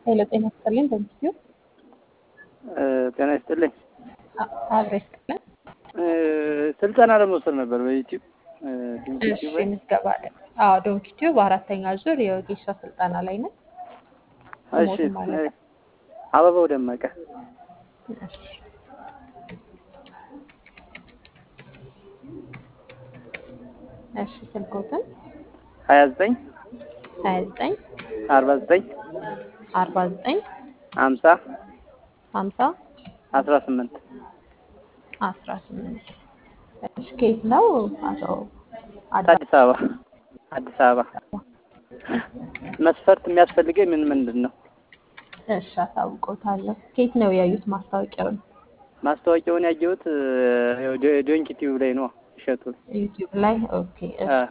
ኃይለ ጤና ይስጥልኝ። በምስዩ ጤና ይስጥልኝ። አብሬ ይስጥልን። ስልጠና ለመውሰድ ነበር በዩቲዩብ እሺ፣ ምዝገባ አለ። አዎ ዶንኪ ቲዩብ አራተኛ ዙር የወጌሻ ስልጠና ላይ ነን። እሺ ሞት ማለት ነው። አበባው ደመቀ እሺ። እሺ፣ ስልኮትን ሀያ ዘጠኝ ሀያ ዘጠኝ አርባ ዘጠኝ አርባ ዘጠኝ ሀምሳ ሀምሳ አስራ ስምንት አስራ ስምንት እሺ፣ ከየት ነው አቶ አዳ አዲስ አበባ አዲስ አበባ መስፈርት የሚያስፈልገኝ ምን ምንድን ነው? እሺ፣ አሳውቆታለሁ። ከየት ነው ያዩት ማስታወቂያውን? ማስታወቂያውን ያየሁት ዶንኪ ቲዩብ ላይ ነው። እሸቱ ዩቲዩብ ላይ ኦኬ። እሺ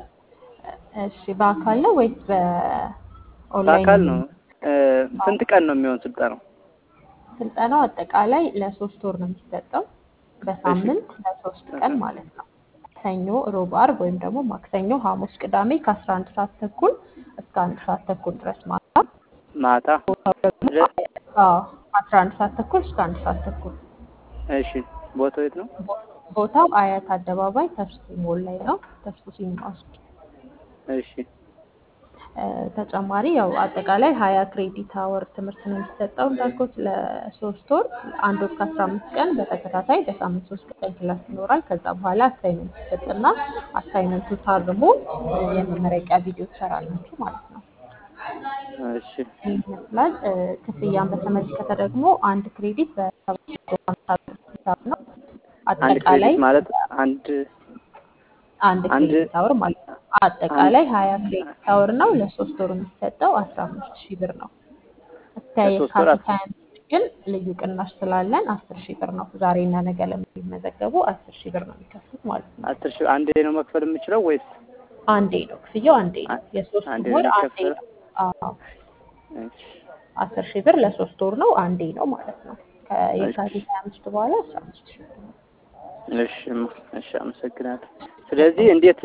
እሺ። በአካል ነው ወይስ በኦንላይን? በአካል ነው። ስንት ቀን ነው የሚሆን ስልጠናው? ስልጠናው አጠቃላይ ለሶስት ወር ነው የሚሰጠው በሳምንት ለሶስት ቀን ማለት ነው። ሰኞ፣ ሮብ፣ አርብ ወይም ደግሞ ማክሰኞ፣ ሐሙስ፣ ቅዳሜ ከአስራ አንድ ሰዓት ተኩል እስከ አንድ ሰዓት ተኩል ድረስ ማታ ማታ ቦታው ደግሞ አዎ አስራ አንድ ሰዓት ተኩል እስከ አንድ ሰዓት ተኩል እሺ። ቦታው የት ነው? ቦ- ቦታው አያት አደባባይ ተስፉ ሞል ላይ ነው። ተስፉ ሲኒማ ውስጥ እሺ እ፣ ተጨማሪ ያው አጠቃላይ ሀያ ክሬዲት አወር ትምህርት ነው የሚሰጠው እንዳልኩት ለሶስት ወር አንድ ወር ከአስራ አምስት ቀን በተከታታይ በሳምንት ሶስት ቀን ክላስ ይኖራል። ከዛ በኋላ አሳይመንት ይሰጥና አሳይመንቱ ታርሞ እ፣ የመመረቂያ ቪዲዮ ትሰራላችሁ ማለት ነው። እሺ ይህ ይመስላል። እ፣ ክፍያን በተመለከተ ደግሞ አንድ ክሬዲት በሰባት መቶ ሀምሳ ብር ሂሳብ ነው። አንድ አጠቃላይ ክሬዲት ማለት አንድ አንድ አንድ ክሬዲት አወር ማለት ነው። አጠቃላይ ሀያ ክሬዲት አወር ነው። ለሶስት ወር የሚሰጠው አስራ አምስት ሺህ ብር ነው። እስከ ለሶስት ወር የካቲት ሀያ አምስት ግን ልዩ ቅናሽ ስላለን አስር ሺህ ብር ነው። ዛሬና ነገ ለሚመዘገቡ አስር ሺህ ብር ነው የሚከፍሉት ማለት ነው። አስር ሺህ አንዴ ነው መክፈል የምችለው ወይስ አንዴ ነው ክፍያው፣ አንዴ ነው። አ- የሶስት አንዴ ወር ነው አንዴ የሚከፈለው? ነው። አዎ እሺ አስር ሺህ ብር ለሶስት ወር ነው፣ አንዴ ነው ማለት ነው። ከየካቲት ሀያ አምስት በኋላ አስራ አምስት ሺህ ብር ነው። እሺ እሺ፣ አመሰግናለሁ። ስለዚህ እንዴት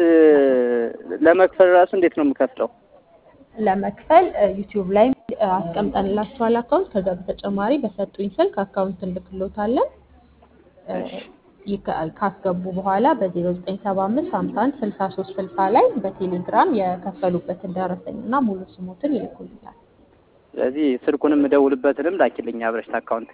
ለመክፈል ራሱ እንዴት ነው የምከፍለው? ለመክፈል ዩቲዩብ ላይ አስቀምጠንላችኋል አካውንት። ከዛ በተጨማሪ በሰጡኝ ስልክ አካውንት እንልክሎታለን። እ፣ እሺ ይከ- ካስገቡ በኋላ በ0975 51 63 60 ላይ በቴሌግራም የከፈሉበትን ደረሰኝና ሙሉ ስሙትን ይልኩልኛል። ስለዚህ ስልኩንም እደውልበትንም ላኪልኝ አብረሽ አካውንት።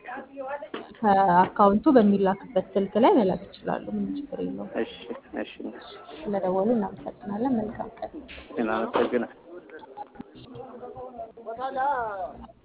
ከአካውንቱ በሚላክበት ስልክ ላይ መላክ ይችላሉ። ምንም ችግር የለውም። እሺ እሺ፣ ስለደወሉ እናመሰግናለን። መልካም ቀን። አመሰግናለሁ።